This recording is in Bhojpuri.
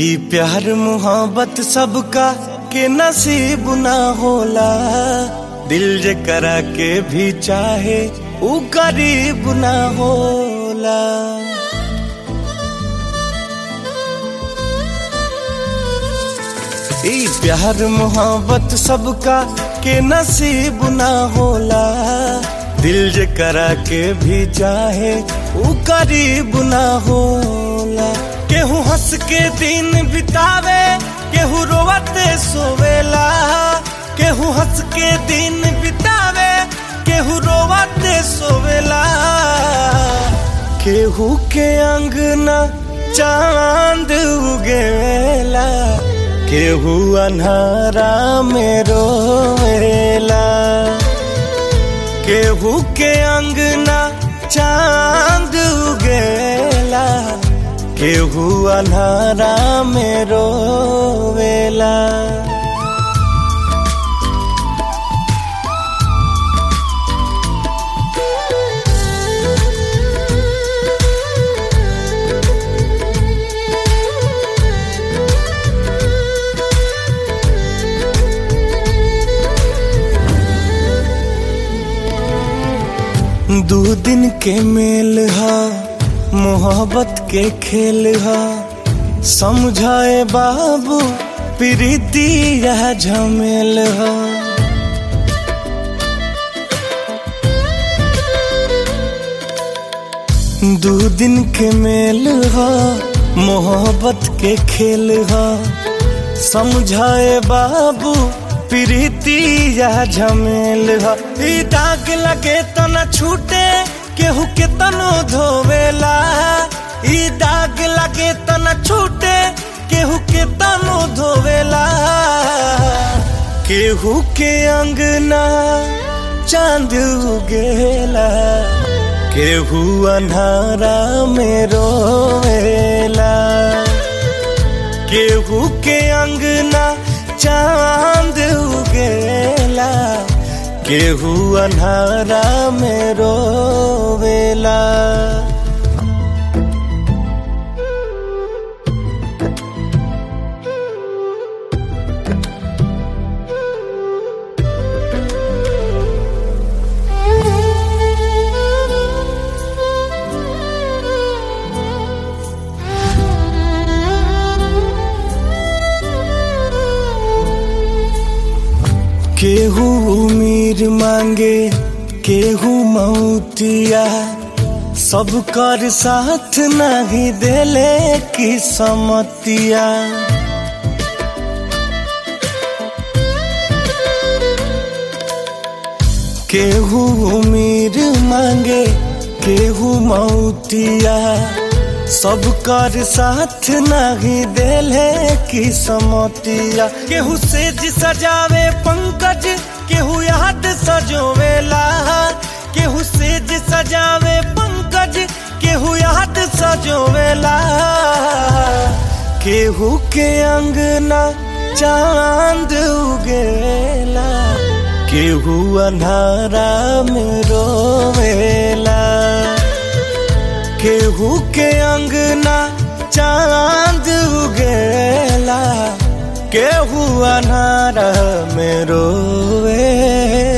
ई प्यार मोहब्बत सबका के नसीब ना होला दिल जे करा के भी चाहे ऊ गरीब ना होला ई प्यार मोहब्बत सबका के नसीब ना होला दिल जे करा के भी चाहे ऊ करीब ना होला केहू हंस के दिन बितावे केहू रोवते सोवेला केहू हंस के दिन बितावे केहू रोवते सोवेला केहू के अंगना चांद उगेला केहू अन्हारा में रोवेला केहू के अंगना चांद उगेला केहू अन्हारा में रोवेला दू दिन के मेल हा मोहब्बत के खेल हा समझाए बाबू प्रीति यह झमेल हा दू दिन के मेल हा मोहब्बत के खेल हा समझाए बाबू प्रीति यह झमेल हा ई दाग लगे तो न छूटे केहू के तनो धोवेला ई दाग लगे तो न छूटे केहू के तनो धोवेला केहू के अंगना चांद उगेला केहू अन्हारा में रोवेला केहू के अंगना चांद उगेला केहू अन्हारा में रोवेला केहू उमीर मांगे केहू मौतिया सब कर साथ नहीं देले की समतिया केहू उमीर मांगे केहू मौतिया सब कर साथ नहीं देले की समतिया केहू सेज सजावे पंकज केहू याद सजोवेला केहू सेज सजावे पंकज केहू याद सजोवेला केहू के अंगना चांद उगेला केहू अन्हारा में रोवेला केहू के अंगना चांद उगेला केहू अनार में रोवेला